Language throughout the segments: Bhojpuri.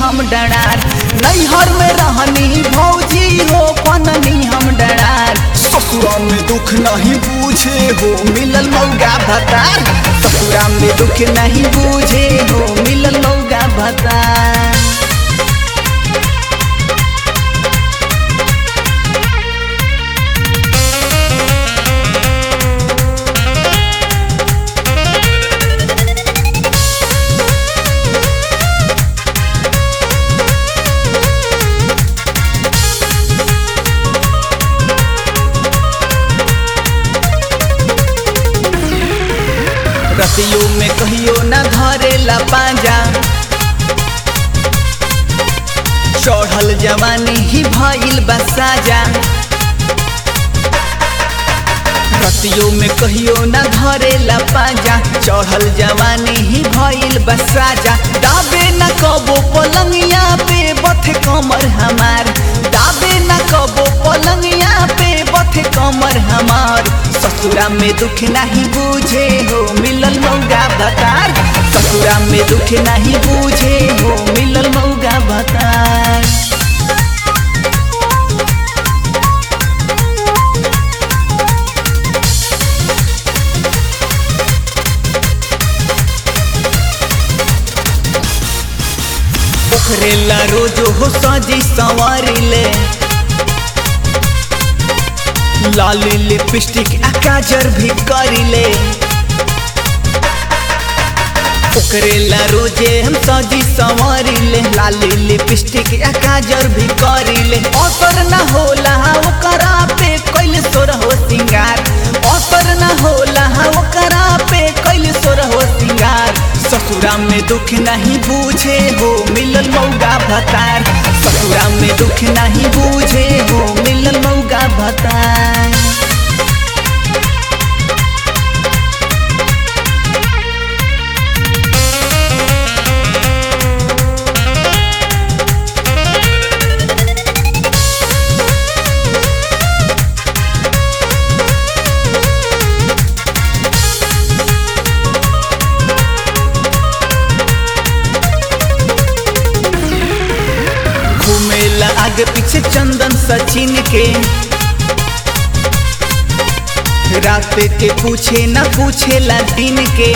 हम डरार नैहर में रहनी भौजी हो पननी हम डरार ससुरा में दुख नहीं बूझे हो मिलल मौगा भतार ससुरा में दुख नहीं बूझे हो मिलल मौगा भतार रतियों में कहियो न धरेला पांजा चढ़ल जवानी ही भइल बसाजा रतियों में कहियो न धरेला पांजा चढ़ल जवानी ही भइल बसाजा दाबे न कबो पलंगिया पे बथ कमर हमार दाबे न कबो पलंगिया पे बथ कमर हमार ससुरा में दुख नहीं बूझे हो मिलल मौगा भतार ससुरा में दुख नहीं बूझे हो मिलल मौगा भतार पोखरेला रोजो हो सजी संवारी ले लाली लिपस्टिक आ काजर भी करिले ओकरेला रोजे हम सजी संवरिले लाली लिपस्टिक आ काजर भी करिले असर न होला ओकरा पे कैल सोर हो सिंगार असर न होला ओकरा पे कैल सोर हो सिंगार ससुरा में दुख नहीं बूझे हो मिलल मौगा भतार ससुरा में दुख नहीं बूझे हो मिलल मौगा भतार घूमेला आगे पीछे चंदन सचिन के रात के पूछे न पूछेला दिन के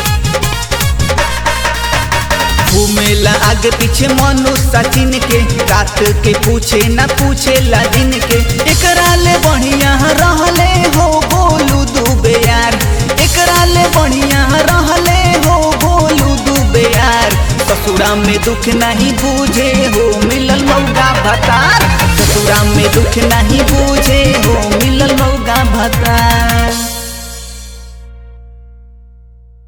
घूमेला आगे पीछे मनु सचिन के रात के पूछे न पूछेला दिन के एकरा ले बढ़िया रहले हो बोलू दुबे यार एकरा ले बढ़िया रहले हो बोलू दुबे यार ससुरा में दुख नहीं बूझे हो मिलल मौगा भतार ससुरा में दुख नहीं बूझे हो मिलल मौगा भतार